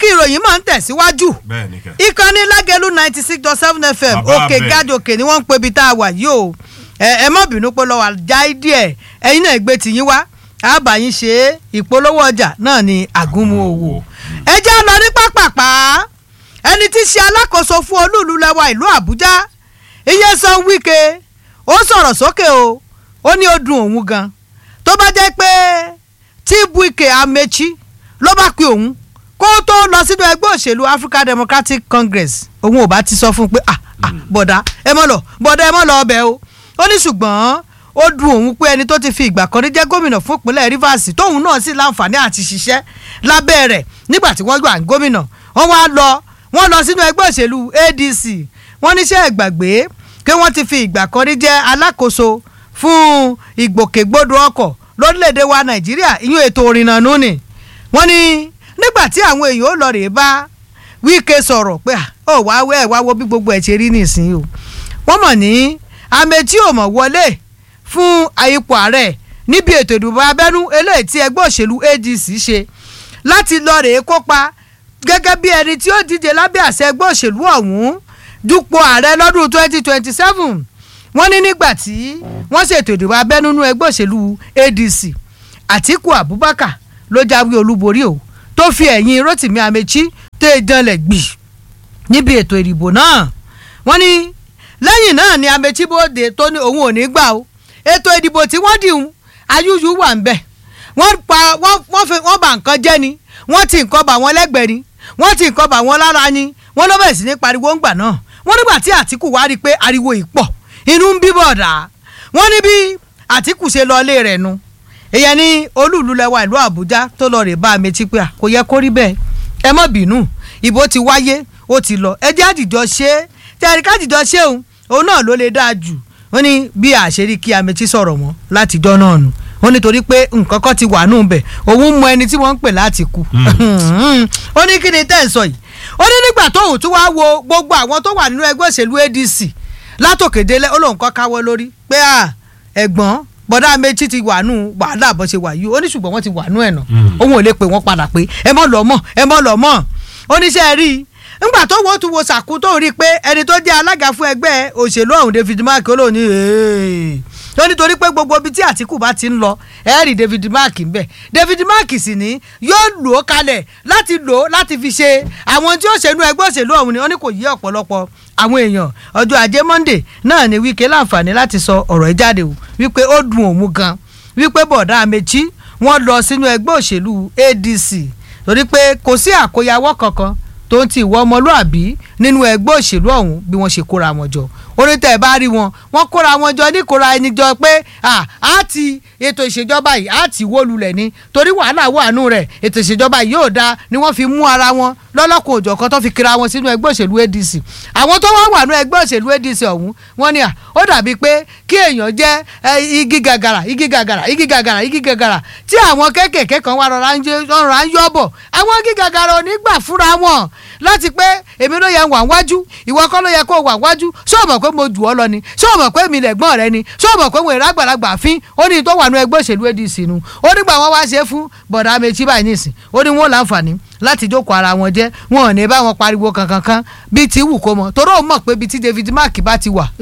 kí ìròyìn máa ń tẹ̀síwájú bẹ́ẹ̀ ni kẹ́. ìkànnì lágẹ̀lú ninety six dot seven fm Bàbá òkè bẹ̀. gádòkè ni wọ́n ń pe ibi tá a wà yìí o ẹ ẹ má bínú pé lọ́wọ́ àjáì díẹ̀ ẹ̀yin náà gbé tìyín wá àbáyín ṣe é ìpolówó ọjà náà ni àgúnmu òwò ẹ já lọ ní pápápá ẹni tí í ṣe alákòóso fún olúùlú lẹwa ìlú àbújá Nyesom Wike ó sọ̀rọ̀ sókè o ó ní ó dùn òun gan tó bá jẹ́ pé tí Wike Amechi ló bá pe òun kó tó lọ sínú ẹgbẹ́ òṣèlú African Democratic Congress òun ò bá ti sọ fún un pé ah ah bọ̀dá ẹ mọ̀ lọ bọ̀dá ẹ mọ̀ lọ ọbẹ̀ o ó ní ṣùgbọ́n ó dùn òun pé ẹni tó ti fi ìgbà kan rí jẹ́ gómìnà fún ìpínlẹ̀ Rivers tóun náà sì láǹfààní àti ṣiṣẹ́ lábẹ́ rẹ̀ nígbà tí wọ́n gbà ń gómìnà wọ́n wá lọ wọ́n lọ sínú ẹgbẹ́ òṣèlú ADC wọ́n níṣẹ́ ìgbàgbé pé wọ́n ti fi ìgbà kan rí jẹ́ alákòóso fún ìgbòkègbodò ọkọ̀ lórílẹ̀‐èdè wa Nàìjíríà ìyún ètò òrìnnà nù ni wọ́n ní nígbà tí àwọn èèyàn ó lọ rèé bá Wike sọ̀rọ̀ pé à, ó wá wẹ́ ẹ̀ wá wo bí gbogbo ẹ̀ ṣe rí nìsín o wọ́n mọ̀ ní Amechi ò mọ̀ wọlé fún ipò ààrẹ níbi ètò ìdìbò abẹ́nú eléyìí tí ẹgbẹ́ òṣèlú ADC ṣe láti lọ rèé kópa gẹ́gẹ́ bí ẹni tí ó díje lábẹ́ àṣẹ ẹgbẹ́ òṣèlú ọ̀hún dupò ààrẹ lọ́dún 2027 wọ́n ní nígbà tí wọ́n ṣètò ìdìbò abẹ́nú nínú ẹgbẹ́ òṣèlú ADC Àtíkù Abubakar ló jáwé olúborí o tó fi ẹ̀yìn Rotimi Amechi tó e janlẹ̀ gbì níbi ètò ìdìbò náà wọ́n ní lẹ́yìn náà ni Amechi bóde tó ní òun ò ní gbà o ètò ìdìbò tí wọ́n dìhun ayúyú wà ń bẹ̀ wọ́n pa wọ́n wọ́n fi wọ́n bà nǹkan jẹ́ ni wọ́n ti nǹkan bà wọ́n lẹ́gbẹ̀ẹ́ ni wọ́n ti nǹkan bà wọ́n lára ni wọ́n ló bẹ̀rẹ̀ sí ní pariwo ńgbà náà wọ́n nígbà tí Àtíkù wá rí i pé ariwo yìí pọ̀ inú ń bíbọ̀ dà wọ́n ní bí Àtíkù ṣe lọ ilé rẹ̀ nu èyàn ní olúùlú lẹwa ìlú Àbújá tó lọ rè bá Amechi pé à, kò yẹ kó rí bẹ́ẹ̀ ẹ má bínú ìbò ti wáyé ó ti lọ ẹ jẹ́ àdìjọ ṣe é tẹ̀rí káàdìjọ ṣe òun òun náà ló lè dáa jù wọ́n ní bí àṣírí kí Amechi sọ̀rọ̀ mọ́ látijọ́ náà nù wọ́n nítorí pé nǹkan kan ti wà nù bẹ̀ òun mọ ẹni tí wọ́n ń pè láti kú ó ní kí ni tẹ́ ẹ̀ sọ yìí ó ní nígbà tóun tún wá wo gbogbo àwọn tó wà nínú ẹgbẹ́ òṣèlú ADC látòkèdélẹ̀ ó lóun kọ́ káwọ́ lórí pé à ẹ̀gbọ́n bọ́dá Amechi ti wà nù wàhálà bó ṣe wà yìí ó ní ṣùgbọ́n wọ́n ti wà nù ẹ̀ nà òun ò lè pè wọ́n padà pé ẹ mọ̀ lọ́ mọ̀ ẹ mọ̀ lọ́ mọ̀ oníṣẹ́ rí i ńgbà tó wọ́n tún wo sàkú tó rí i pé ẹni tó jẹ́ alága fún ẹgbẹ́ òṣèlú ọ̀hún David Mark ó lóun ní ó nítorí pé gbogbo ibi tí Àtíkù bá ti ń lọ ẹ rí David Mark ń bẹ David Mark sì ní yóò lò ó kalẹ̀ láti lò ó láti fi ṣe àwọn tí ó ṣèlú ẹgbẹ́ òṣèlú ọ̀hún ni ó ní kò yí ọ̀pọ̀lọpọ̀ àwọn èèyàn ọjọ́ ajé Monday náà ni Wike láǹfààní láti sọ ọ̀rọ̀ ẹ̀ jáde o wípé ó dùn òun gan wípé bọ̀dá Amechi wọ́n lọ sínú ẹgbẹ́ òṣèlú ADC torí pé kò sí àkóyawọ́ kankan tó ń ti ìwọ ọmọlúàbí nínú ẹgbẹ́ òṣèlú ọ̀hún bí wọ́n ṣe kóra wọn jọ orí tẹ̀ bá rí wọn wọ́n kóra wọn jọ ní kóra ẹni jọ pé á ti ètò ìṣèjọba yìí á ti wó lulẹ̀ ni torí wàhálà wà nù rẹ̀ ètò ìṣèjọba yìí yóò dáa ni wọ́n fi mú ara wọn lọ́lọ́kùn òjọ̀kan tó fi kira wọn sínú ẹgbẹ́ òṣèlú ADC àwọn tó wá wà nù ẹgbẹ́ òṣèlú ADC ọ̀hún wọ́n ní à ó dàbí pé kí èèyàn jẹ́ igi gàgàrà igi gàgàrà igi gàgàrà igi gàgàrà tí àwọn kéékèèké kan wà rọra ń yọ bọ̀ àwọn igi gàgàrà ò ní gbà fúnra wọn láti pé èmi ló yẹ wà wájú ìwọ kọ́ ló yẹ kó wà wájú ṣé o mọ̀ pé mo jù ọ́ lọ ni ṣé o mọ̀ pé mi lẹ̀gbọ́n rẹ ni ṣé o mọ̀ pé mo èrè àgbàlagbà fín ó ní tó wà nú ẹgbẹ́ òṣèlú ADC nu ó nígbà wọn wá ṣe é fún bọ̀dà Amechi báyìí nìsín ó ní wọn láǹfààní láti jókòó ara wọn jẹ́ wọn ò ní bá wọn pariwo kankan kan bíi ti wù kó mọ̀ torí òun mọ̀ pé bíi ti David Mark bá ti wà.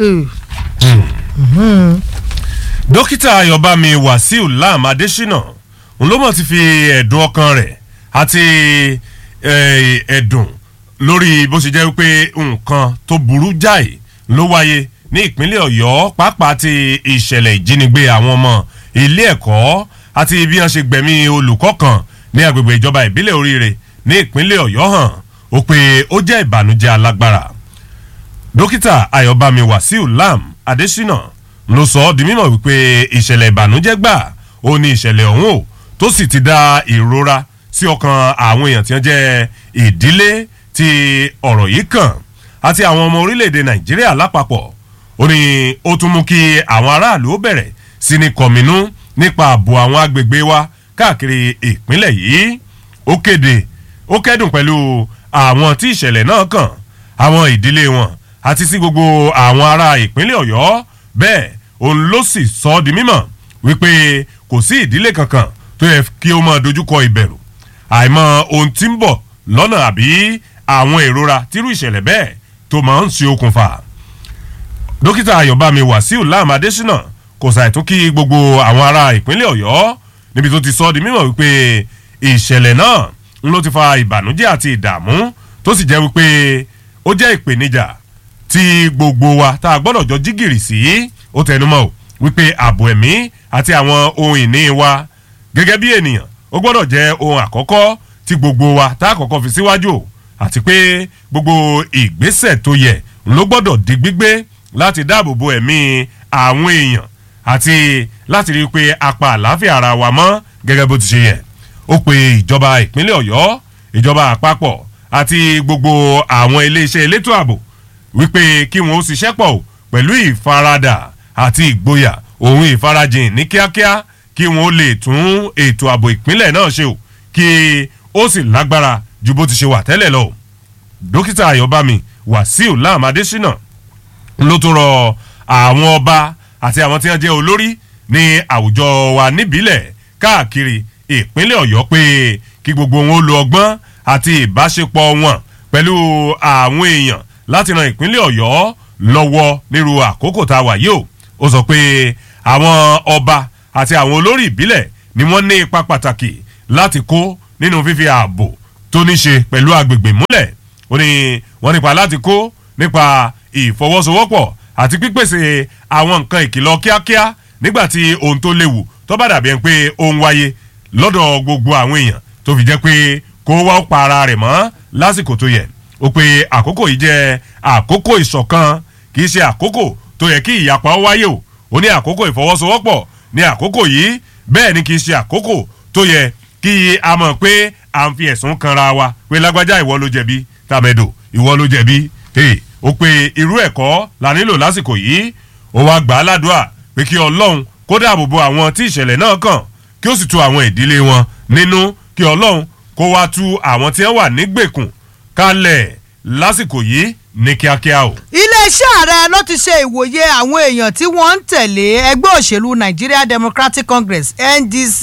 dókítà ayọ̀bámi wàsíù lam adésínà òun ló mọ̀ ti fi ẹ̀dùn ọkàn rẹ̀ àti ẹ̀dùn lórí bó ṣe jẹ́ pé nǹkan tó burú jáì ló wáyé ní ìpínlẹ̀ ọ̀yọ́ pàápàá ti ìṣẹ̀lẹ̀ ìjínigbé àwọn ọmọ ilé ẹ̀kọ́ àti bí wọ́n ṣe gbẹ̀mí olùkọ́ kan ní agbègbè ìjọba ìbílẹ̀ oríire ní ìpínlẹ̀ ọ̀yọ́ hàn ó pé ó jẹ́ ìbànújẹ́ alágbára dókítà ayọ̀bámi wàsíù lam adésínà ló sọ ọ́ di mímọ̀ wípé ìṣẹ̀lẹ̀ ìbànújẹ́ gbà ó ní ìṣẹ̀lẹ̀ ọ̀hún o tó sì ti dá ìrora sí ọkàn àwọn èèyàn tí wọ́n jẹ́ ìdílé tí ọ̀rọ̀ yìí kàn àti àwọn ọmọ orílẹ̀-èdè nàìjíríà lápapọ̀ ó ní ó tún mú kí àwọn aráàlú ó bẹ̀rẹ̀ sí ní kọ̀mínú nípa ààbò àwọn agbègbè wa káàkiri ìpínlẹ̀ yìí ó kéde ó kẹ́dùn pẹ̀lú àwọn tí ìṣẹ̀lẹ̀ náà kàn àwọn ìdílé wọn àti sí gbogbo àwọn ará ìpínlẹ̀ ọ̀yọ́ bẹ́ẹ̀ òun ló sì sọ ọ́ di mímọ̀ wípé kò sí ìdílé kankan tó yẹ kí ó máa dojúkọ ìbẹ̀rù àìmọ̀ ohun tí ń bọ̀ lọ́nà àbí àwọn ìrora tírú ìṣẹ̀lẹ̀ bẹ́ẹ̀ tó máa ń ṣe okùnfà dókítà ayọ̀bámi wàsíù láàmú adésínà kò ṣàìtún kí gbogbo àwọn ará ìpínlẹ̀ ọ̀yọ́ níbi tó ti sọ ọ́ di mímọ̀ wípé ìṣẹ̀lẹ̀ náà ń ló ti fa ìbànújẹ́ àti ìdààmú tó sì jẹ́ wípé ó jẹ́ ìpèníjà tí gbogbo wa tá a gbọ́dọ̀ jọ jígìrì sí ó tẹnumọ́ o wípé ààbò ẹ̀mí àti àwọn ohun ìní wa gẹ́gẹ́ bí ènìyàn ó gbọ́dọ̀ jẹ́ ohun àkọ́kọ́ tí gbogbo wa tá a kọ́kọ́ fi síwájú o àti pé gbogbo ìgbésẹ̀ tó yẹ ló gbọ́dọ̀ di gbígbé láti dáàbò bo ẹ̀mí àwọn èèyàn àti láti rí i pé apá àlàáfíà ara wa mọ́ gẹ́gẹ́ bó ti ṣe yẹ ó pe ìjọba ìpínlẹ̀ ọ̀yọ́ ìjọba àpapọ̀ àti gbogbo àwọn iléeṣẹ́ elétò ààbò wípé kí wọn ó ṣiṣẹ́ pọ̀ pẹ̀lú ìfaradà àti ìgboyà òun ìfarajìn ní kíákíá kí wọn ó lè tún ètò ààbò ìpínlẹ̀ náà ṣe o kí ó sì lágbára ju bó ti ṣe wà tẹ́lẹ̀ lọ. dókítà ayọ̀bámi wàsíù láàmú adésínà ló tún rọ àwọn ọba àti àwọn tí wọ́n jẹ́ olórí ní àwùjọ wa níbílẹ̀ káàkiri ìpínlẹ̀ ọ̀yọ́ pé kí gbogbo wọn ó lo ọgbọ́n àti ìbáṣepọ̀ wọn pẹ̀lú àwọn èèyàn láti ran ìpínlẹ̀ ọ̀yọ́ lọ́wọ́ nírú àkókò tá a wà yìí o ó sọ pé àwọn ọba àti àwọn olórí ìbílẹ̀ ni wọ́n ní ipa pàtàkì láti kó nínú fífi ààbò tó ní ṣe pẹ̀lú agbègbè múlẹ̀ ó ní wọ́n nípa láti kó nípa ìfọwọ́sowọ́pọ̀ àti pípèsè àwọn nǹkan ìkìlọ̀ kíákíá nígbà tí ohun tó léwu tó bá dàbí ẹni pé ó ń wáyé lọ́dọ̀ gbogbo àwọn èèyàn tó fi jẹ́ pé kó wá ó pa ara rẹ̀ mọ́ lásìkò tó yẹ ó pé àkókò yìí jẹ́ àkókò ìṣọ̀kan kì í ṣe àkókò tó yẹ kí ìyapa ó wáyé o ó ní àkókò ìfọwọ́sowọ́pọ̀ ní àkókò yìí bẹ́ẹ̀ ni kì í ṣe àkókò tó yẹ kí a mọ̀ pé à ń fi ẹ̀sùn kanra wa pé lágbájá ìwọ ló jẹ̀bi tàmẹ̀dò ìwọ ló jẹ̀bi ó pé irú ẹ̀kọ́ la nílò lásìkò yìí ó wá gbà á ládùúà pé kí ọlọ́run kó dáàbò bo àwọn tí ìṣẹ̀lẹ̀ náà kàn kí ó sì tu àwọn ìdílé wọn nínú kí ọlọ́run kó wá tu àwọn tí wọ́n wà nígbèkùn kalẹ̀ lásìkò yìí ní kíákíá o. iléeṣẹ́ ààrẹ ló ti ṣe ìwòye àwọn èèyàn tí wọ́n ń tẹ̀lé ẹgbẹ́ òṣèlú nigeria democratic congress ndc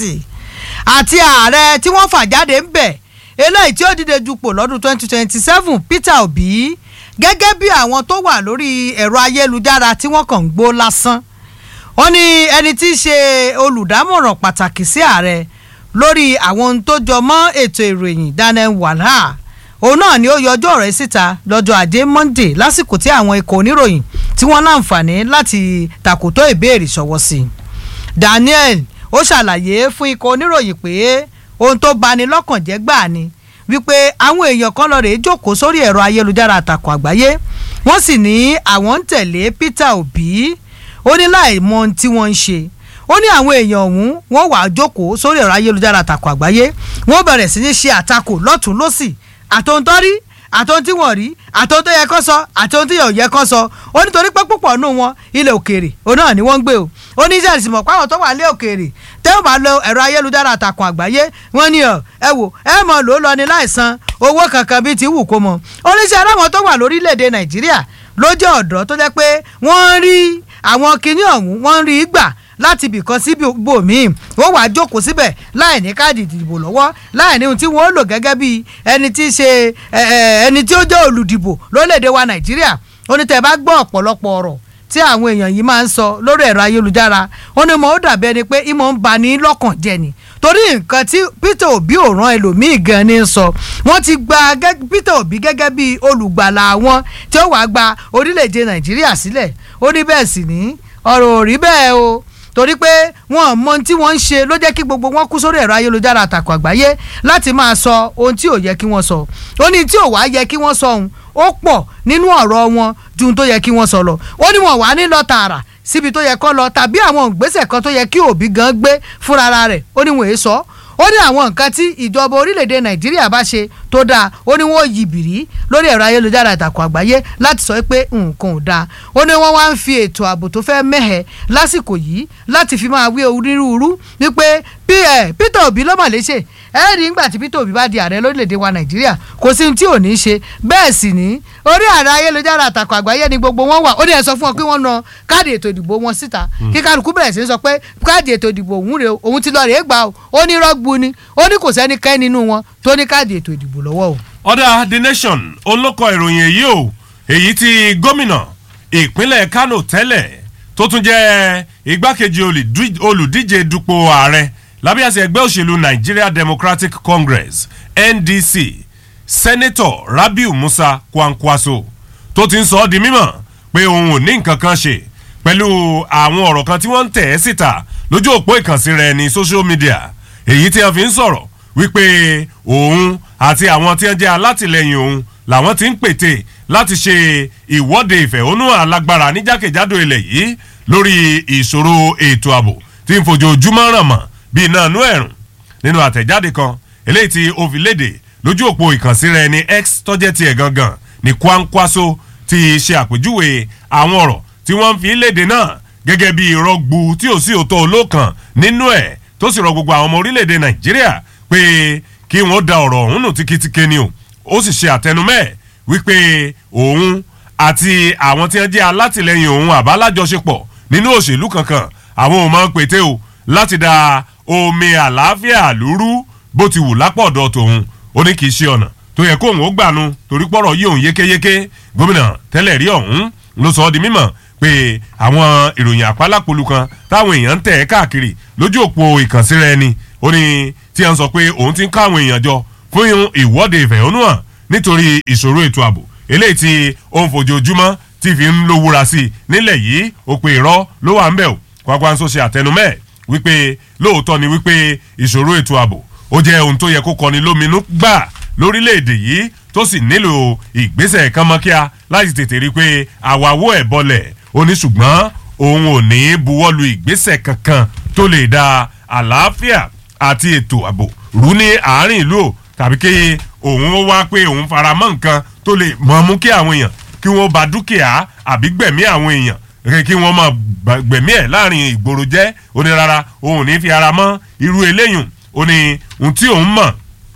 àti ààrẹ tí wọ́n fà jáde ń bẹ̀ eléyìí tí ó dìde dupò lọ́dún 2027 peter obi gẹ́gẹ́ bí àwọn tó wà lórí ẹ̀rọ ayélujára tí wọ́n kàn ń gbó lásán wọ́n ní ẹni tí í ṣe olùdámọ̀ràn pàtàkì sí ààrẹ lórí àwọn ohun tó jọ mọ́ ètò ìròyìn daniel wàhálà òun náà ni ó yọjọ́ rẹ̀ síta lọ́jọ́ ajé monday lásìkò tí àwọn ikọ̀ oníròyìn tí wọ́n láǹfààní láti tàkòtò ìbéèrè ṣọwọ́ sí i daniel ó ṣàlàyé fún ikọ̀ oníròyìn pé ohun tó bani lọ́kàn jẹ́ gbà ni wípé àwọn èèyàn kan lọ rèé jókòó sórí ẹ̀rọ ayélujára àtàkùn àgbáyé wọ́n sì ní àwọn ń tẹ̀lé peter obi ó ní láì mọ ohun tí wọ́n ń ṣe ó ní àwọn èèyàn ọ̀hún wọ́n wàá jókòó sórí ẹ̀rọ ayélujára àtàkùn àgbáyé wọ́n bẹ̀rẹ̀ sí ní ṣe àtakò lọ́tún lọ́sì àtòǹtọ́ rí àtòun tí wọ́n rí àtòun tó yẹ kó sọ àtòun tí yóò yẹ kó sọ ó nítorí pé púpọ̀ nù wọn ilẹ̀ òkèèrè òun náà ni wọ́n ń gbé o ó ní iṣẹ́ ìsìnmọ̀ páwọn tó wà lé òkèèrè tẹ́ ò bá lo ẹ̀rọ ayélujára àtàkùn àgbáyé wọ́n ní ọ ẹ wò ẹ mọ̀ ló lọ ní láìsan owó kankan bíi ti wù kó mọ oníṣẹ́ aláwọ̀ tó wà lórílẹ̀‐èdè nàìjíríà ló jẹ́ ọ̀dọ́ tó jẹ́ pé wọ́n rí àwọn kinní ọ̀hún wọ́n rí gbà láti ibìkan sí ibòmíì wọ́n wàá jókòó síbẹ̀ láì ní káàdì ìdìbò lọ́wọ́ láì ní ohun tí wọ́n lò gẹ́gẹ́ bí ẹni tí ṣe ẹni tí ó jẹ́ olùdìbò lórílẹ̀‐èdè wa nàìjíríà ó ní tẹ́ bá gbọ́ ọ̀pọ̀lọpọ̀ ọ̀rọ̀ tí àwọn èèyàn yìí máa ń sọ lórí ẹ̀rọ ayélujára ó ní mo ó dàbí ẹni pé ìmọ̀ ń ba ní lọ́kàn jẹ ni torí nǹkan tí peter obi ò rán ẹlòmíì gan ni sọ wọ́n ti gba peter obi gẹ́gẹ́ bí olùgbàlà àwọn tí ó wàá gba orílẹ̀-èdè nàìjíríà sílẹ̀ ó ní bẹ́ẹ̀ sì ní ọ̀rọ̀ ò rí bẹ́ẹ̀ o torí pé wọn mọ ohun tí wọ́n ń ṣe ló jẹ́ kí gbogbo wọn kú sórí ẹ̀rọ ayélujára àtàkùn àgbáyé láti máa sọ ohun tí ò yẹ kí wọ́n sọ ó ní tí ò wá yẹ kí wọ́n sọ ohun ó pọ̀ nínú ọ̀rọ̀ wọn ju ohun tó yẹ kí wọ́n sọ lọ ó ní wọn wà ní lọ tààrà síbi tó yẹ kó lọ tàbí àwọn ìgbésẹ̀ kan tó yẹ kí òbí gan gbé fúnra rẹ̀ ó ní wọn èé sọ ó ní àwọn nǹkan tí ìjọba orílẹ̀-èdè nàìjíríà bá ṣe tó dáa ó ní wọn ò yí bìrí lórí ẹ̀rọ ayélujára ìtàkùn àgbáyé láti sọ pé nǹkan ò dáa ó ní wọ́n wá ń fi ètò ààbò tó fẹ́ mẹ́hẹ̀ lásìkò yìí láti fi máa wé onírúurú wípé peter obi ló mà léṣe ẹ rí nígbà tí peter obi bá di ààrẹ lórílẹ̀‐èdè wa nàìjíríà kò sí tí ò ní ṣe bẹ́ẹ̀ sì ní orí ààrẹ ayélujára àtàkùn àgbáyé ni gbogbo wọn wà ó ní ẹ sọ fún wọn pé wọ́n na káàdì ètò ìdìbò wọn síta kí kálukú bẹ̀rẹ̀ sí sọ pé káàdì ètò ìdìbò òun rè òun ti lọ rèé gbà ó ní rọ́gbù ni ó ní kò sẹ́nikẹ́ nínú wọn tó ní káàdì ètò ìdìbò lọ́wọ́ o. ọ̀dà the nation olókọ ìròyìn èyí o èyí tí gómìnà ìpínlẹ̀ kano tẹ́lẹ̀ tó tún jẹ́ igbákejì olùdí- olùdíje dupò ààrẹ lábẹ́ àṣẹ ẹgbẹ́ òṣèlú nigeria democratic congress ndc sẹ́nẹ́tọ̀ rabiu musa kwankwaso tó ti ń sọ ọ́ di mímọ̀ pé òun ò ní nǹkan kan ṣe pẹ̀lú àwọn ọ̀rọ̀ kan tí wọ́n ń tẹ̀ ẹ́ síta lójú òpó ìkànsí rẹ̀ ní social media èyí tí wọ́n fi ń sọ̀rọ̀ wípé òun àti àwọn tí wọ́n jẹ́ alátìlẹyìn òun làwọn ti ń pètè láti ṣe ìwọ́de ìfẹ̀hónúhàn alágbára ní jákèjádò ilẹ̀ yìí lórí ìṣòro ètò ààbò tí ń fojoojúmọ́ ràn mọ́ bí iná inú ẹ̀rùn nínú àtẹ̀jáde kan eléyìí tí ó fi léde lójú òpó ìkànsí rẹ̀ ní x tọ́jẹ́ tiẹ̀ gangan ní kwankwaso ti ṣe àpèjúwe àwọn ọ̀rọ̀ tí wọ́n ń fi léde náà gẹ́gẹ́ bí rọgbu tí ò sí òótọ́ olókan nínú ẹ̀ tó sì rọ gbogbo àwọn ọmọ orílẹ̀-èdè nàìjíríà pé kí wọ́n da ọ̀rọ̀ ọ̀hún nù tíkitíke ni o ó sì ṣe àtẹnumẹ́ wípé òun àti àwọn tí wọ́n jẹ́ alátìlẹyìn òun àbálájọṣepọ̀ nínú òṣèlú kankan àwọn ò máa ń pété o láti da omi àlàáfíà lúrú bó ti wù lápọ̀dọ̀ tòun ó ní kì í ṣe ọ̀nà tó yẹ kóun ó gbànú torí pọ̀rọ̀ yí òun yékéyéké gómìnà tẹ́lẹ̀ rí ọ̀hún ló sọ ọ́ di mímọ̀ pé àwọn ìròyìn àpálápolú kan táwọn èèyàn ń tẹ̀ ẹ́ káàkiri lójú òpó ìkànsíra ẹni ó ní tí a ń sọ pé òun ti ń ká àwọn èèyàn jọ fún ìwọ́de ìfẹ̀hónúhàn nítorí ìṣòro ètò ààbò eléyìí tí ó ń fojoojúmọ́ tí fi ń lówúra sí i nílẹ̀ yìí ó pe irọ́ ló wà ń bẹ̀ o kwakwanso ṣe àtẹnumẹ́ wípé lóòótọ́ ni wípé ìṣòro ètò ààbò ó jẹ́ ohun tó yẹ kó kọni lóminú gbà lórílẹ̀‐èdè yìí tó sì nílò ìgbésẹ̀ kánmọ́kíá láti tètè rí i pé àwàwọ̀ ẹ̀ bọlẹ̀ ó ní ṣùgbọ́n òun ò ní buwọ́lu ìgbésẹ̀ kankan tó lè da àlàáfíà àti ètò ààbò rú ní àárín ìlú o tàbí kí òun ó wá pé òun fara mọ́ nǹkan tó lè mọ̀ mú kí àwọn èèyàn kí wọ́n ba dúkìá àbí gbẹ̀mí àwọn èèyàn kí- kí wọ́n máa gbà- gbẹ̀mí ẹ̀ láàrin ìgboro jẹ́ ó ní rárá òun ò ní fi ara mọ́ irú eléyùn ó ní ohun tí òun mọ̀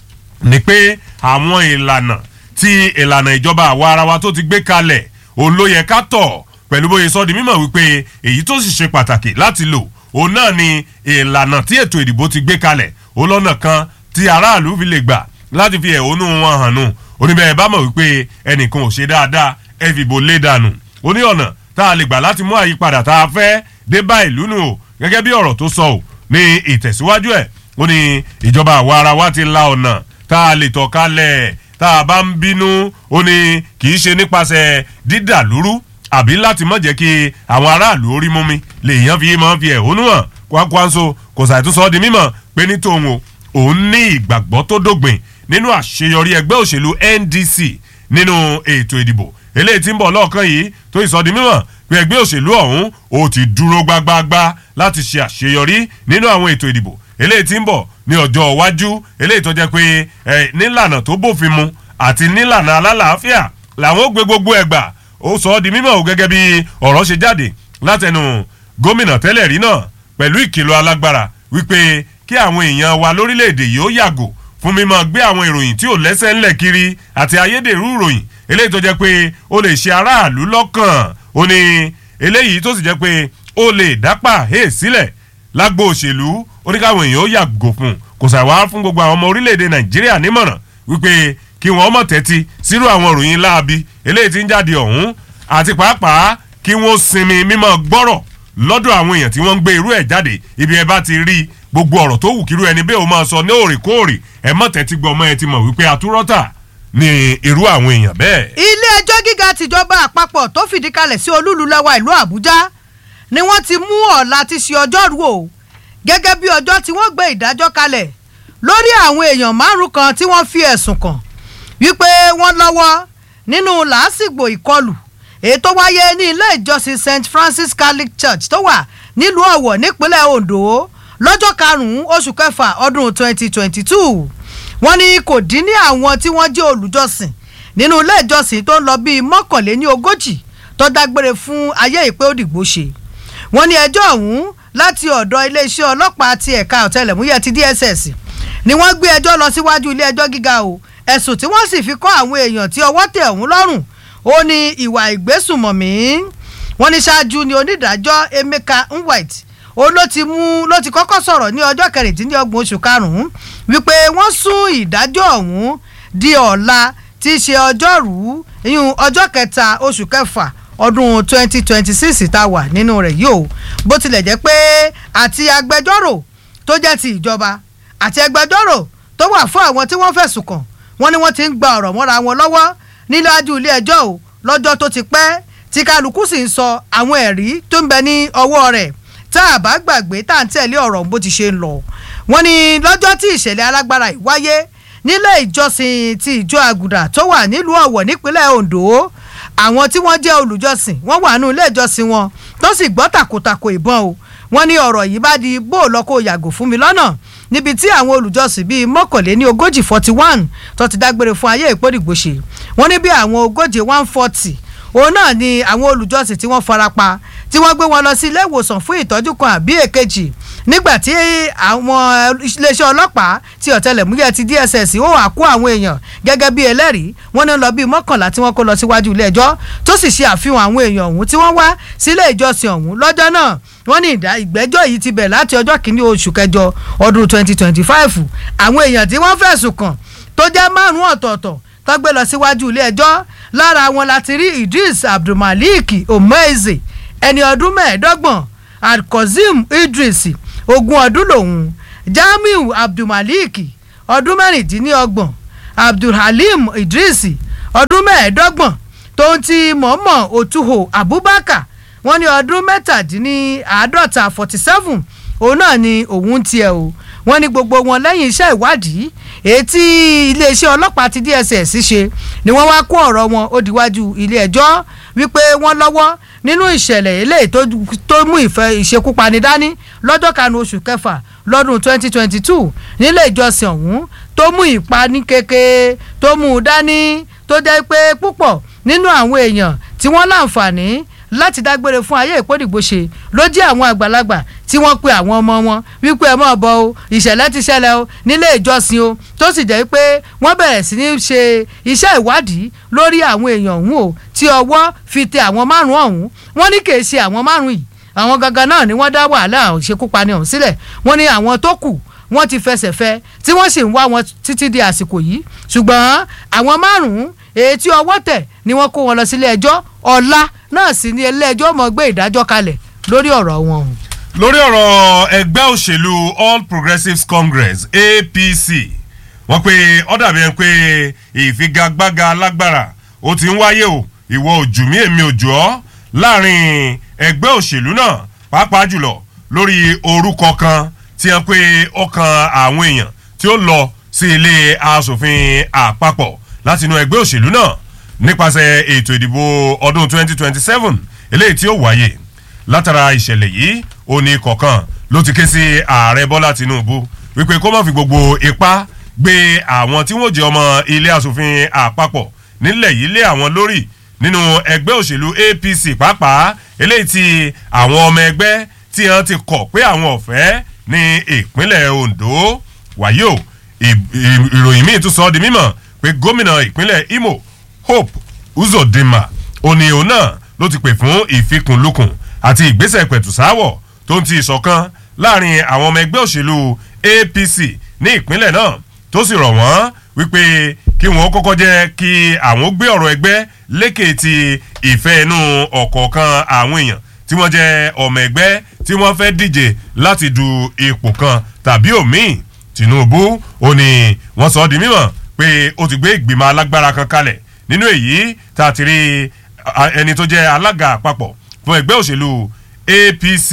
ni pé àwọn ìlànà tí ìlànà ìjọba àwa ara wa tó ti gbé kalẹ̀ òun ló yẹ ká tọ̀ pẹ̀lú bóyá sọ di mímọ̀ wípé èyí tó sì ṣe pàtàkì láti lò òun náà ni ìlànà tí ètò ìdìbò ti gbé kalẹ̀ òun lọ́nà kan tí aráàlú fi lè gbà láti fi ẹ̀hónú wọn hàn nù oníbẹ̀rẹ̀ bá mọ̀ wípé ẹnìkan ò ṣe dáadáa ẹ fìbò lé dànù ó ní ọ̀nà tá a lè gbà láti mú àyípadà tá a fẹ́ dé bá ìlú nù o gẹ́gẹ́ bí ọ̀rọ̀ tó sọ ò ní ìtẹ̀síwájú ẹ̀ ó ní ìjọba àwa ara wa ti la ọ̀nà tá a lè tọ̀ kalẹ̀ tá a bá ń bínú ó ní kì í ṣe nípasẹ̀ dídà lúrú àbí láti mọ̀ jẹ́ kí àwọn aráàlú orí mú mi lèèyàn fi máa ń fi ẹ̀hónú hàn kwakwanso kò ṣàìtúnṣọ́ di mímọ̀ pé ní tòun o òun ní ìgbàgbọ́ tó dógbìn nínú àṣeyọrí ẹgbẹ́ òṣèlú ndc nínú ètò ìdìbò eléyìí tí ń bọ̀ lọ́ọ̀kan yìí tó ìsọdi mímọ̀ pé ẹgbẹ́ òṣèlú ọ̀hún ó ti dúró gbágbáágbá láti ṣe àṣeyọrí nínú àwọn ètò ìdìbò eléyìí tí ń bọ̀ ní ọjọ́ iwájú eléyìí tó jẹ́ pé ẹ nílànà tó bófin mu àti nílànà alálàáfíà làwọn ó gbé gbogbo ẹgbà ó sọ ọ́ di mímọ̀ o gẹ́gẹ́ bí ọ̀rọ̀ ṣe jáde látẹnu gómìnà tẹ́lẹ̀ rí náà pẹ̀lú ìkìlọ̀ alágbára wípé kí àwọn èèyàn wa lórílẹ̀‐èdè yìí ó yàgò fún mímọ́ gbé àwọn ìròyìn tí ò lẹ́sẹ̀ ńlẹ̀ kiri àti ayédèrú ìròyìn eléyìí tó jẹ́ pé ó lè ṣe aráàlú lọ́kàn ó ní eléyìí tó sì jẹ́ pé ó lè dápà hé sílẹ̀ lágbo òṣèlú ó ní káwọn èèyàn ó yàgò fún kò sàwá fún gbogbo àwọn ọmọ orílẹ̀‐èdè nàìjíríà nímọ̀ràn wípé kí wọ́n mọ̀ tẹ́tí sírú àwọn ìròyìn láabi eléyìí tí ń jáde ọ̀hún àti pàápàá kí wọ́n sinmi mímọ́ gbọ́rọ̀ lọ́dọ̀ àwọn èèyàn tí wọ́n ń gbé irú ẹ̀ jáde ibi ẹ bá ti rí gbogbo ọ̀rọ̀ tó wù kírú ẹni bẹ́ẹ̀ ó máa sọ ní òrèkóòrè ẹ mọ̀ tẹ́tí gbọ́ ọmọ ẹ ti mọ̀ wípé atúrọ́tà ni irú àwọn èèyàn bẹ́ẹ̀. ilé ẹjọ́ gíga tìjọba àpapọ̀ tó fìdí kalẹ̀ sí olúlu lẹ́wà ìlú àbújá ni wọ́n ti mú ọ̀la ti ṣe ọjọ́rú o gẹ́gẹ́ bí ọjọ́ tí wọ́n gbé ìdájọ́ kalẹ̀ lórí àwọn èèyàn márùn kan tí wọ́n fi ẹ̀sùn kàn wípé wọ́n lọ́wọ́ nínú làásìgbò ìkọlù èyí tó wáyé ní ilé ìjọsìn st francis catholic church tó wà nílùú ọ̀wọ̀ nípínlẹ̀ ondo lọ́jọ́ karùn-ún oṣù kẹfà ọdún 2022 wọ́n ní kò dín ní àwọn tí wọ́n jẹ́ olùjọsìn nínú ilé ìjọsìn tó ń lọ bíi mọ́kànléní ogójì tó dágbére fún ayé ìpé òdìgbò ṣe wọ́n ní ẹjọ́ ọ̀hún láti ọ̀dọ̀ iléeṣẹ́ ọlọ́pàá ti ẹ̀ka ọ̀tẹlẹ̀múyẹ́ ti dss ni wọ́n gbé ẹjọ́ lọ síwájú ilé ẹjọ́ gíga o ẹ̀sùn tí wọ́n sì fi kọ́ àwọn èèyàn tí ọwọ́ tẹ̀ ọ̀hún lọ́rùn ó ní ìwà ìgbésùnmọ̀mí wọ́n ní ṣáájú ni onídàájọ́ emeka nwite ó ló ti mú ló ti kọ́kọ́ sọ̀rọ̀ ní ọjọ́ kẹrìndínlọ́gbọ̀n oṣù karùn-ún wípé wọ́n sún ìdájọ́ ọ̀hún di ọ̀la tí í ṣe ọjọ́rú ìyún ọjọ́ kẹta oṣù kẹfà ọdún twenty twenty six tá a wà nínú rẹ̀ yìí o bó tilẹ̀ jẹ́ pé àti agbẹjọ́rò tó jẹ́ ti ìjọba àti agbẹjọ́rò tó wà fún àwọn tí wọ́n fẹ̀sùn kàn wọ́n ní wọ́n ti ń gba ọ̀rọ̀ mọ́ra wọn lọ́wọ́ níláájú ilé ẹjọ́ o lọ́jọ́ tó ti pẹ́ tí kálukú sì ń sọ àwọn ẹ̀rí tó ń bẹ ní ọwọ́ rẹ̀ tá a bá gbàgbé tá à ń tẹ̀lé ọ̀rọ̀ bó ti ṣe ń lọ wọ́n ní lọ́jọ́ tí ìṣẹ̀lẹ̀ alágbára yìí wáyé nílé ìjọsìn ti ìjọ àgùdà tó wà nílùú ọ̀wọ̀ nípínlẹ̀ ondo àwọn tí wọ́n jẹ́ olùjọsìn wọ́n wà nínú ilé ìjọsìn wọn tó sì gbọ́ tàkòtàkò ìbọn o wọ́n ní ọ̀rọ̀ yìí bá di bó lọ́kọ̀ yàgò fún mi lọ́nà níbi tí àwọn olùjọsìn bíi mọ́kànléní ogójì forty one tó ti dágbére fún ayé ìpòdìgbòṣe wọ́n ní bí àwọn ogójì one forty òun náà ni àwọn olùjọsìn tí wọ́n farapa tí wọ́n gbé wọn lọ sí ilé ìwòsàn fún ìtọ́jú kan àbí èkejì nígbà tí àwọn iléeṣẹ́ ọlọ́pàá ti ọ̀tẹlẹ̀múyẹ́ ti dss ó wà kó àwọn èèyàn gẹ́gẹ́ bí ẹlẹ́rìí wọ́n ní lọ bíi mọ́kànlá tí wọ́n kó lọ síwájú ilé ẹjọ́ tó sì ṣe àfihàn àwọn èèyàn ọ̀hún tí wọ́n wá sílé ìjọsìn ọ̀hún lọ́jọ́ náà wọ́n ní ìgbẹ́jọ́ yìí ti bẹ̀ láti ọjọ́ kìíní oṣù kẹjọ ọdún twenty twenty five àwọn èèyàn tí wọ́n fẹ̀sùn kàn tó jẹ́ márùn-ún ọ̀tọ̀ọ̀tọ̀ tó gbé lọ síwájú ilé ẹjọ́ lára wọn láti rí idris abdulmalik omeeze ẹni ọdún mẹ́ẹ̀ẹ́dọ́gbọ̀n alkozim idris ogún ọdún lòun jamiu abdulmalik ọdún mẹ́rìndínlọ́gbọ̀n abdulhalim idris ọdún mẹ́ẹ̀ẹ́dọ́gbọ̀n tóun ti mọ̀ọ́mọ̀ òtúhò abubakar wọ́n ní ọdún mẹ́tàdínláàádọ́ta forty seven òun náà ni òun tiẹ̀ o wọ́n ní gbogbo wọn lẹ́yìn iṣẹ́ ìwádìí èyí tí iléeṣẹ́ ọlọ́pàá ti dss ṣe ni wọ́n wá kó ọ̀rọ̀ wọn ó diwájú ilé ẹjọ́ wípé wọ́n lọ́wọ́ nínú ìṣẹ̀lẹ̀ eléyìí tó mú ìfẹ́ ìṣekúpani dání lọ́jọ́ kanu oṣù kẹfà lọ́dún twenty twenty two nílé ìjọsìn ọ̀hún tó mú ìpani kéke tó mú un dání tó jẹ́ pé púpọ̀ nínú àwọn èèyàn tí wọ́n láǹfààní láti dágbére fún ayé ìpòdìgbòṣe ló jẹ́ àwọn àgbàlagbà tí wọ́n pe àwọn ọmọ wọn wípé ẹ mọ̀ bọ̀ o ìṣẹ̀lẹ̀ ti ṣẹlẹ̀ o nílé ìjọsìn o tó sì jẹ́ pé wọ́n bẹ̀rẹ̀ sí ní ṣe iṣẹ́ ìwádìí lórí àwọn èèyàn ọ̀hún o tí ọwọ́ fi tẹ àwọn márùn-ún ọ̀hún wọ́n ní kì í ṣe àwọn márùn-ún yìí àwọn gangan náà ni wọ́n dá wàhálà ìṣekúpani ọ̀hún sílẹ̀ wọ́n ní àwọn tó kù wọ́n ti fẹsẹ̀ fẹ́ tí wọ́n sì ń wá wọn títí di àsìkò yìí ṣùgbọ́n àwọn márùn-ún èyí tí ọwọ́ tẹ̀ ni wọ́n kó wọn lọ sílé ẹjọ́ ọ̀la náà sì ni ilé ẹjọ́ mọ̀ gbé ìdájọ́ kalẹ̀ lórí ọ̀rọ̀ wọn. lórí ọ̀rọ̀ ẹgbẹ́ òṣèlú all progressives congress apc wọ́n pe ó dàbí ẹni pé ìfigagbága alágbára ó ti ń wáyé o ìwọ ojú mi èmi ojú ọ láàrin ẹgbẹ́ òṣèlú náà pàápàá jùlọ lórí orúkọ kan tí wọ́n pe ọkàn àwọn èèyàn tí ó lọ sí ilé asòfin àpapọ̀ láti inú ẹgbẹ́ òṣèlú náà nípasẹ̀ ètò ìdìbò ọdún 2027 eléyìí tí ó wáyé látara ìṣẹ̀lẹ̀ yìí òní kọ̀ọ̀kan ló ti ké sí ààrẹ bọ́lá tinubu wípé kó má fi gbogbo ipá gbé àwọn tí wọ́n jẹ́ ọmọ ilé asòfin àpapọ̀ nílẹ̀ yìí lé àwọn lórí nínú ẹgbẹ́ òṣèlú apc pàápàá eléyìí tí àwọn ọmọ ẹgbẹ́ tí wọ́n ti kọ̀ pé àwọn ọ̀fẹ́ ní ìpínlẹ̀ ondo wàyí o ìròyìn míì tún sọ ọ́ di mímọ̀ pé gómìnà ìpínlẹ̀ imo hope uzodinma òní òun náà ló ti pè fún ìfikùnlukùn àti ìgbésẹ̀ pẹ̀tùsáwọ̀ tó ń ti ìṣọ̀kan láàrin àwọn ọmọ ẹgbẹ́ òṣèlú apc ní ìpínlẹ̀ náà tó sì rọ̀ wọ́n wípé kí wọ́n kọ́kọ́ jẹ́ kí àwọn gbé ọ̀rọ̀ ẹgbẹ́ lékè ti ìfẹ́ inú ọ̀kọ̀ọ̀kan àwọn èèyàn tí wọ́n jẹ́ ọmọ ẹgbẹ́ tí wọ́n fẹ́ díje láti du ipò kan tàbí òmíì tinubu ó ní wọ́n sọ ọ́ di mímọ̀ pé ó ti gbé ìgbìmọ̀ alágbára kan kalẹ̀ nínú èyí tá a ti rí ẹni tó jẹ́ alága àpapọ̀ fún ẹgbẹ́ òṣèlú apc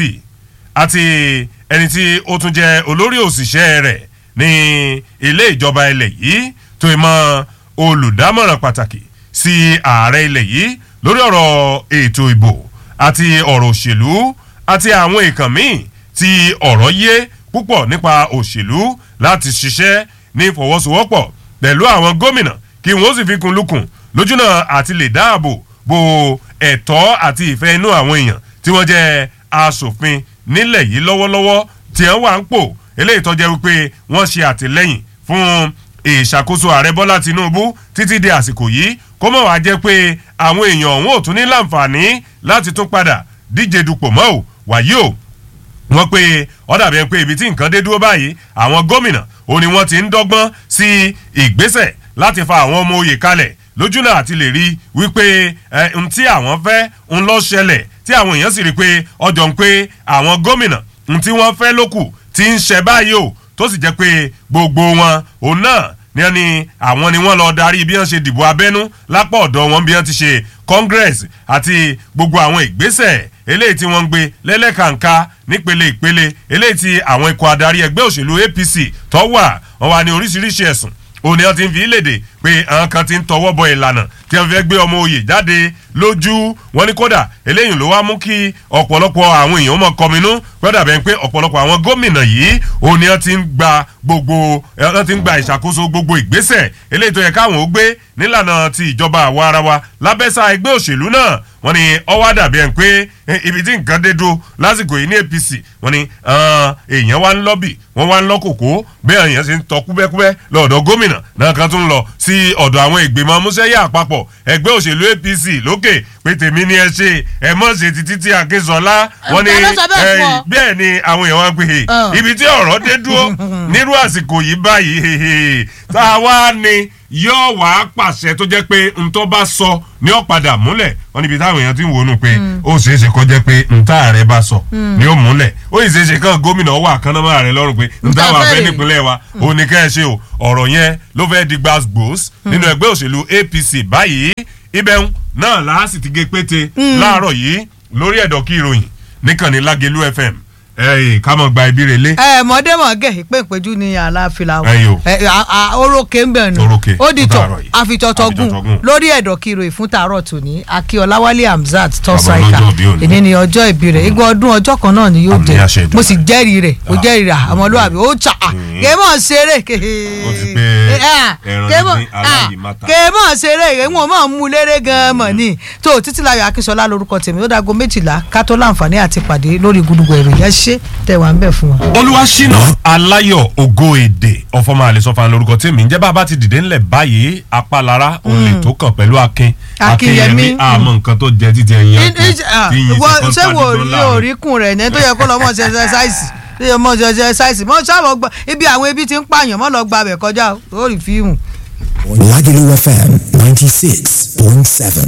àti ẹni tí ó tún jẹ́ olórí òṣìṣẹ́ rẹ̀ ní ilé ìjọba ilẹ̀ yìí tó mọ olùdámọ̀ràn pàtàkì sí ààrẹ ilẹ̀ yìí lórí ọ̀rọ̀ ètò ìbò àti ọ̀rọ̀ òṣèlú àti àwọn ìkàn míì tí ọ̀rọ̀ yé púpọ̀ nípa òṣèlú láti ṣiṣẹ́ ní ìfọwọ́sowọ́pọ̀ pẹ̀lú àwọn gómìnà kí wọ́n sì fi kun lukùn lójúnà àti lè dáàbò bo ẹ̀tọ́ àti ìfẹ́ inú àwọn èèyàn tí wọ́n jẹ́ asòfin nílẹ̀ yìí lọ́wọ́lọ́wọ́ tí wọ́n wà ń pò eléyìí tó jẹ́ wípé wọ́n ṣe àtìlẹ́yìn fún ìṣàkóso ààrẹ bọ́lá tinubu títí di àsìkò yìí kó mọ̀ wá jẹ́ pé àwọn èèyàn ọ̀hún ò tún ní láǹfààní láti tún padà díje dupò mọ́ ò wàyí o wọ́n pe ọ̀dà bẹ́ẹ̀ pé ibi tí nǹkan dé dúró báyìí àwọn gómìnà ó ní wọ́n ti ń dọ́gbọ́n sí ìgbésẹ̀ láti fa àwọn ọmọ oyè kalẹ̀ lójúnà àti lè rí wípé ẹ n tí àwọn fẹ́ ń lọ ṣẹlẹ̀ tí àwọn èèyàn sì rí pé ọjọ́ ń pé àwọn gómìnà n tí wọ́n fẹ́ lókù ti ń ṣẹ báyìí o tó sì jẹ́ pé gbogbo wọn òun náà ní ẹni àwọn ni wọ́n lọ darí bí wọ́n ṣe dìbò abẹ́nú lápá ọ̀dọ̀ wọn bí wọ́n ti ṣe congress àti gbogbo àwọn ìgbésẹ̀ eléyìí tí wọ́n ń gbé lẹ́lẹ́kàǹká nípele ìpele eléyìí tí àwọn ikọ̀ adarí ẹgbẹ́ òṣèlú apc tó wà wọ́n wà ní oríṣiríṣi ẹ̀sùn òní wọn ti ń fi léde pé àwọn kan ti ń tọwọ́ bọ ìlànà tí wọ́n fẹ́ gbé ọmọ oyè jáde lójú wọn ní kódà eléyìí ló wá mú kí ọ̀pọ̀lọpọ̀ àwọn èèyàn mọ̀ kọminú gbọ́dọ̀ bẹ́ẹ̀ pé ọ̀pọ̀lọpọ̀ àwọn gómìnà yìí òní wọn ti ń gba gbogbo wọn ti ń gba ìṣàkóso gbogbo ìgbésẹ̀ eléyìí tó yẹ káwọn ó gbé nílànà ti ìjọba àwa ara wa lábẹ́sà ẹgbẹ́ òṣèlú náà wọ́n ní ọwọ́ dàbí ẹ̀ ń pé ibi tí nǹkan dé dúró lásìkò yìí ní apc wọ́n ní èèyàn wá ń lọ́bì wọ́n wá ń lọ́kòkó bẹ́ẹ̀ èèyàn ṣe ń tọ́ kúbẹ́kúbẹ́ lọ́dọ̀ gómìnà náà kan tún lọ sí ọ̀dọ̀ àwọn ìgbìmọ̀ amúṣẹ́yà àpapọ̀ ẹgbẹ́ òṣèlú apc lókè pé tèmi ni ẹ ṣe ẹ mọ̀ ṣe ti títí akínsọ́lá wọ́n ní bẹ́ẹ̀ ni àwọn èèyàn wá ń pè é ibi tí ọ̀rọ̀ dé dúró nírú àsìkò yìí báyìí tá a wá ní yóò wá pàṣẹ tó jẹ́ pé ntọ́ bá sọ ní ọ̀padà múlẹ̀ wọ́n níbi táwọn èèyàn ti ń wọnú pé ó ṣeé ṣe kó jẹ́ pé ntá rẹ̀ bá sọ ní ó múlẹ̀ ó sì ṣeé ṣe kán gómìnà wà kánámà rẹ̀ lọ́rùn pé ntá wà fẹ́ nípínlẹ̀ wa ó ní ká ẹ ṣe o ọ̀rọ̀ yẹn ló fẹ́ di gbàgbós nínú ẹgbẹ́ òṣèlú apc báyìí ibẹ̀ náà láàsì ti gé pété láàárọ̀ yìí lórí ẹ̀dọ̀ kí ìròyìn níkànnì lágẹ̀lú fm ẹyìn ká mọ̀ gba ibi rẹ̀ lé. ẹ mọ̀dé mọ̀ gẹ̀ ìpè ìpéjú ni àlàáfíà Ẹyìn o. wọn orókè ń bẹ̀ nù Orókè, ó di fún tọ̀ tààrọ̀ yìí. àfitọ́tọ́gùn Àfitọ́tọ́gùn. lórí ẹ̀dọ̀ kiro ìfún tààrọ̀ tòní akíọláwálé hamzat Bàbá tọ́sáìkà ọlọ́jọ́ ìbí òní. ìní ni ọjọ́ ìbí rẹ̀ igbó ọdún ọjọ́ kan náà ni yóò Àmì dé àṣẹ Èdùmàrè. mo sì jẹ́rìí rẹ̀ mo Ah. jẹ́rìí rẹ̀ ọmọlúwàbí ó tsà Mm. kéémọ̀ ṣeré Ó ti pé ẹran kéémọ̀ ní aláyìímáta. kéémọ̀ ṣeré ìwọ̀n mọ̀ mú léré gan-an mọ̀ ní tó títílayọ̀ akínsọlá lórúkọ tèmi ó dago méjìlá ká tó láǹfààní àti pàdé lórí gudugbò ìròyìn ẹ ṣé tẹwàá ń bẹ̀ fún wa. olúwaṣínà aláyọ̀ ògo èdè ọ̀fọ̀mọ àlẹ́sọ̀fà lórúkọ tèmi ǹjẹ́ bá a bá ti dìde ńlẹ̀ báyìí apálára òun lè tó kàn pẹ̀lú akin Akínyẹmí. àmọ́ nǹkan tó jẹ títí ẹ̀yìn In- akin in- ah, tí yín wọ ṣe ṣé wo kọ́ńtà dídán rí láàrin. oríkùn rẹ̀ ní tó yẹ kó lọ mọ̀ ṣe ẹsẹsáìsì tó yẹ mọ̀ ṣe ẹsẹsáìsì mọ̀ ṣáà gba ibi àwọn ebi ti ń pààyàn mọ̀ lọ gba abẹ kọjá ó rí fíìmù. Lagelu FM 96.7.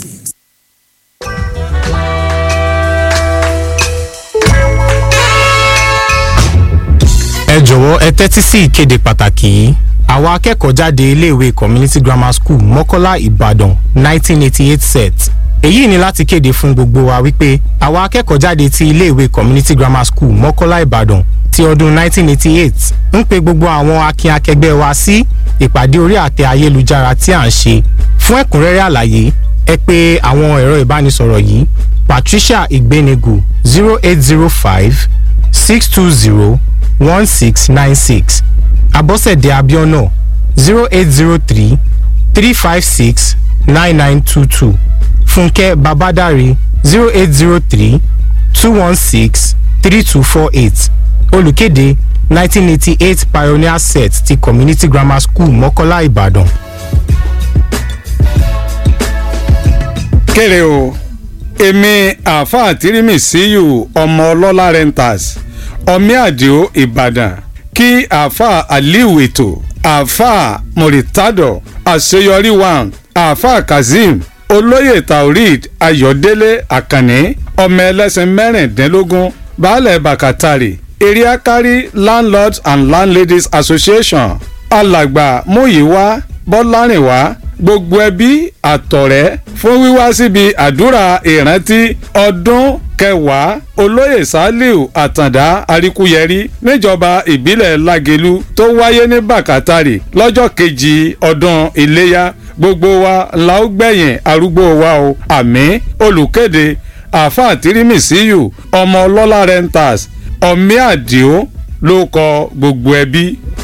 ẹ jọ̀wọ́ ẹ tẹ́tí sí ìkéde pàtàkì yìí àwọn akẹ́kọ̀ọ́ jáde iléèwé community grammar school mọ́kọ́lá ìbàdàn 1988 set èyí ni láti kéde fún gbogbo wa wípé àwọn akẹ́kọ̀ọ́ jáde ti iléèwé community grammar school mọ́kọ́lá ìbàdàn ti ọdún 1988 ń pe gbogbo àwọn akin akẹgbẹ́ wa sí ìpàdé orí àtẹ ayélujára tí à ń ṣe fún ẹ̀kúnrẹ́rẹ́ àlàyé ẹ pè àwọn ẹ̀rọ ìbánisọ̀rọ̀ yìí patricia igbenegu 0805 six two zero one six nine six abọ́sẹ̀dé abiona zero eight zero three three five six nine nine two two fúnkẹ́ babadare zero eight zero three two one six three two four eight olùkéde nineteen eighty eight pioneer set ti community grammar school mọ́kọ́lá ìbàdàn. kéré o èmi àáfàá tírímì síyù ọmọ ọlọ́lá renters ọmí àdìo ìbàdàn kí àáfàá aliu ètò àáfàá mọ̀rìtádọ̀ àṣeyọrí one àáfàá kazeem olóyè taoreed ayọ̀délé àkànní ọmọ ẹlẹ́sìn mẹ́rìndínlógún baálẹ̀ bàkàtàrì eriakari landlords and landladies association alàgbà múyìwá bọ́lárìnwá gbogbo ẹbí àtọ̀rẹ́ fún wíwá síbi àdúrà ìrántí ọdún kẹwàá olóyè saliu àtàndá àríkúyẹrí níjọba ìbílẹ̀ lagelu tó wáyé ní bàkátàrì lọ́jọ́ kejì ọdún iléyà gbogbo wa la ó gbẹ̀yìn arúgbó wa o àmì olùkéde àáfàá tírímìsíyù ọmọ ọlọ́lá renters ọ̀mí àdìo ló kọ gbogbo ẹbí